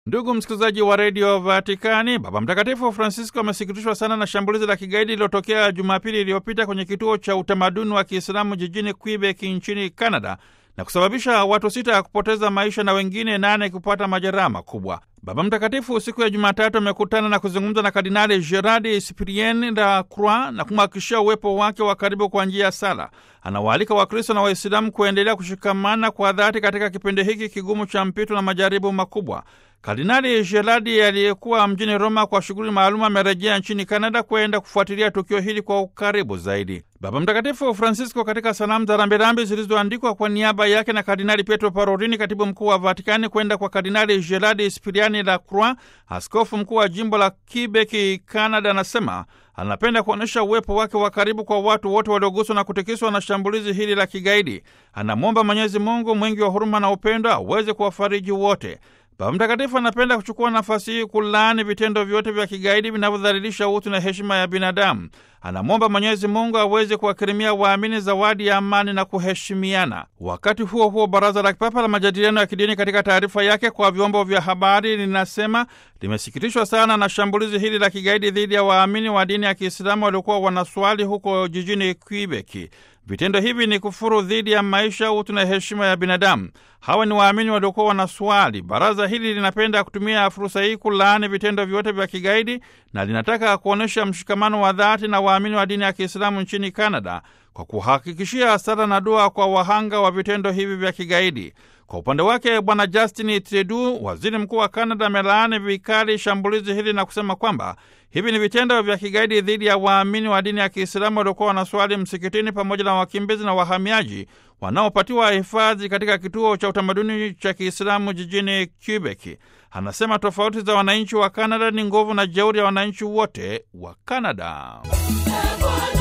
Ndugu msikilizaji wa redio Vatikani, Baba Mtakatifu Francisco amesikitishwa sana na shambulizi la kigaidi lililotokea Jumapili iliyopita kwenye kituo cha utamaduni wa Kiislamu jijini Quebec nchini Canada na kusababisha watu sita ya kupoteza maisha na wengine nane kupata majeraha makubwa. Baba Mtakatifu siku ya Jumatatu amekutana na kuzungumza na Kardinali Gerard Cyprien la Croix na kumhakikishia uwepo wake wa karibu kwa njia ya sala. Anawaalika Wakristo na Waislamu kuendelea kushikamana kwa dhati katika kipindi hiki kigumu cha mpito na majaribu makubwa. Kardinali Gerardi aliyekuwa mjini Roma kwa shughuli maalum amerejea nchini Kanada kwenda kufuatilia tukio hili kwa ukaribu zaidi. Baba Mtakatifu Francisco katika salamu za rambirambi zilizoandikwa kwa niaba yake na Kardinali Pietro Parolini, katibu mkuu wa Vatikani, kwenda kwa Kardinali Gerardi Spiriani la Croix, askofu mkuu wa jimbo la Quebec, Canada, anasema anapenda kuonyesha uwepo wake wa karibu kwa watu wote walioguswa na kutikiswa na shambulizi hili la kigaidi. Anamwomba Mwenyezi Mungu mwingi wa huruma na upendo aweze kuwafariji wote. Baba Mtakatifu anapenda kuchukua nafasi hii kulaani vitendo vyote vya kigaidi vinavyodhalilisha utu na heshima ya binadamu. Anamwomba Mwenyezi Mungu aweze kuwakirimia waamini zawadi ya amani na kuheshimiana. Wakati huo huo, Baraza la Kipapa la Majadiliano ya Kidini katika taarifa yake kwa vyombo vya habari linasema limesikitishwa sana na shambulizi hili la kigaidi dhidi ya waamini wa dini ya Kiislamu waliokuwa wanaswali huko jijini Quebec. Vitendo hivi ni kufuru dhidi ya maisha, utu na heshima ya binadamu. Hawa ni waamini waliokuwa wanaswali. Baraza hili linapenda kutumia fursa hii kulaani vitendo vyote vya kigaidi na linataka kuonyesha mshikamano wa dhati na waamini wa dini ya Kiislamu nchini Canada kwa kuhakikishia sala na dua kwa wahanga wa vitendo hivi vya kigaidi. Kwa upande wake Bwana Justin Trudeau, waziri mkuu wa Canada, amelaani vikali shambulizi hili na kusema kwamba hivi ni vitendo vya kigaidi dhidi ya waamini wa dini ya Kiislamu waliokuwa wanaswali msikitini pamoja na wakimbizi na wahamiaji wanaopatiwa hifadhi katika kituo cha utamaduni cha Kiislamu jijini Quebec. Anasema tofauti za wananchi wa Canada ni nguvu na jeuri ya wananchi wote wa Canada.